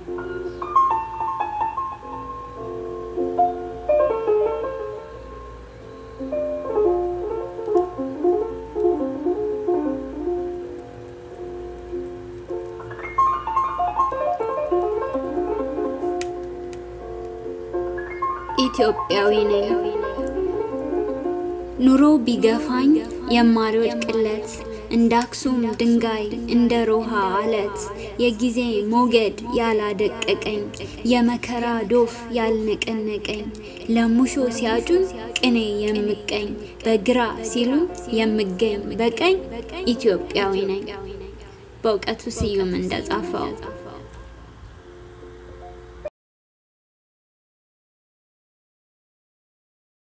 ኢትዮጵያዊ ነኝ። ኑሮ ቢገፋኝ የማልወድቅለት እንደ አክሱም ድንጋይ እንደ ሮሃ አለት የጊዜ ሞገድ ያላደቀቀኝ የመከራ ዶፍ ያልነቀነቀኝ ለሙሾ ሲያጩን ቅኔ የምቀኝ በግራ ሲሉ የምገኝ በቀኝ ኢትዮጵያዊ ነኝ። በእውቀቱ ስዩም እንደጻፈው